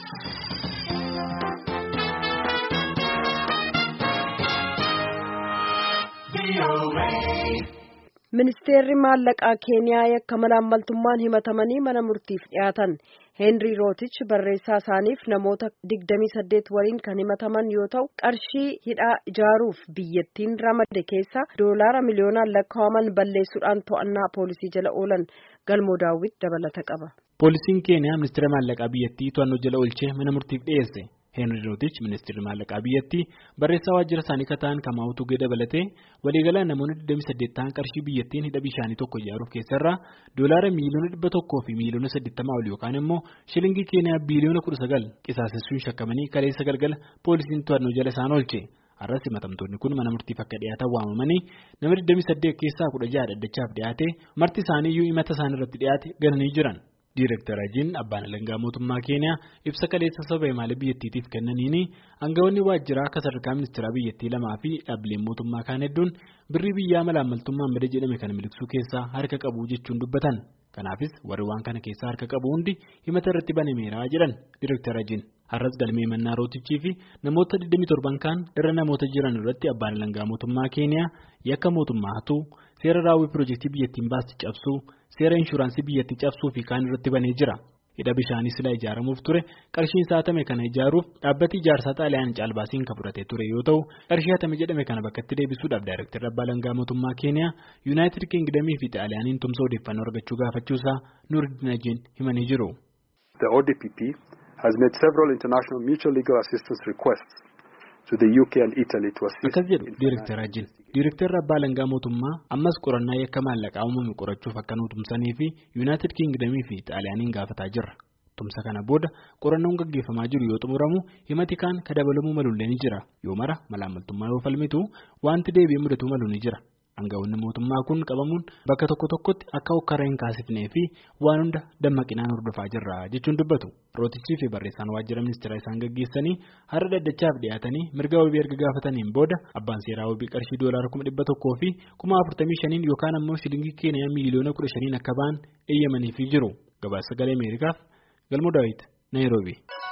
Ministeerri maallaqaa Keeniyaa yakka malaammaltummaan himatamanii mana murtiif dhiyaatan Heenrii Rootich barreessaa isaaniif namoota 28 waliin kan himataman yoo ta'u qarshii hidhaa ijaaruuf biyyattiin ramade keessa doolaara miliyoonaan lakkaa'aman balleessuudhaan to'annaa poolisii jala oolan galmoo daawwit dabalata qaba. Poolisiin Keeniyaa ministeera maallaqaa biyyattii to'annoo jala oolchee mana murtiif dhiyeesse. Heenri Rootich ministeerri maallaqaa biyyattii barreessaa waajjira isaanii kan ta'an Kamaa'u Tugee dabalatee waliigalaan namoonni 28 ta'an qarshii biyyattiin hidha bishaanii tokko ijaaruuf keessarraa doolaara miiliyoona 100 fi miiliyoona 80 ol yookaan immoo shilingii Keeniyaa biiliyoona 19 qisaasessuun shakkamanii kaleessa galgala poolisiin to'annoo jala isaan oolche. Har'as himatamtoonni kun mana murtiif akka dhiyaatan waamamanii nama 28 keessaa 16 dhaddachaaf dhiyaate marti isaaniiyyuu himata isaan irratti dhiyaate gananii jiran. Diirektar Ajiin abbaan alangaa mootummaa Keeniyaa ibsa kaleessa saba imaalee biyyattiitiif kennaniin aangawoonni waajjiraa akka sadarkaa ministeeraa biyyattii lamaa fi dhaabbileen mootummaa kaan hedduun birrii biyyaa malaammaltummaan bada jedhame kana miliqsuu keessaa harka qabu jechuun dubbatan. Kanaafis warri waan kana keessaa harka qabu hundi himata irratti banameera jedhan Diirektar Ajiin. Har'as galmee mannaa rootichii fi namoota 27 kaan irra namoota jiran irratti abbaan alangaa mootummaa Keeniyaa yakka mootummaa hatuu seera raawwii piroojeektii biyyattiin baasti cabsuu seera inshuraansii biyyattii cabsuu fi kaan irratti banee jira. Hidha bishaanii silaa ijaaramuuf ture qarshiin saatame kana ijaaruuf dhaabbati ijaarsaa xaaliyaan caalbaasiin kan fudhatee ture yoo ta'u qarshii hatame jedhame kana bakkatti deebisuudhaaf daayirektarri abbaa alangaa mootummaa Keeniyaa yuunaayitid kiingdamii fi xaaliyaaniin tumsa odeeffannoo argachuu gaafachuusaa Nuuriddin Ajiin himanii jiru. has made several international mutual legal assistance requests to the UK and Italy to assist. Akkas jedhu Diirektar Ajiin. Diirektarri abbaa alangaa mootummaa ammas qorannaa yakka maallaqaa uumame qorachuuf akka nu tumsanii fi yuunaayitid kiingdamii fi xaaliyaaniin gaafataa jirra. Tumsa kana booda qorannoon gaggeeffamaa jiru yoo xumuramu himati kaan ka dabalamuu malullee ni jira. Yoo mara malaamaltummaa yoo falmitu wanti deebi'ee mudatuu malu ni jira. Aangawoonni mootummaa kun qabamuun bakka tokko tokkotti akka hokkara hin kaasifnee fi waan hunda dammaqinaan hordofaa jirra jechuun dubbatu. Rootichii fi barreessaan waajjira ministeeraa isaan gaggeessanii har'a dhaddachaaf dhiyaatanii mirga wabii erga gaafataniin booda abbaan seeraa wabii qarshii doolaara kuma dhibba tokkoo fi kuma afurtamii shaniin yookaan ammoo shilingii keeniyaa miiliyoona kudha shaniin akka ba'an eeyyamaniifii jiru. Gabaasa sagalee Ameerikaaf Galmoo Daawit Naayiroobii.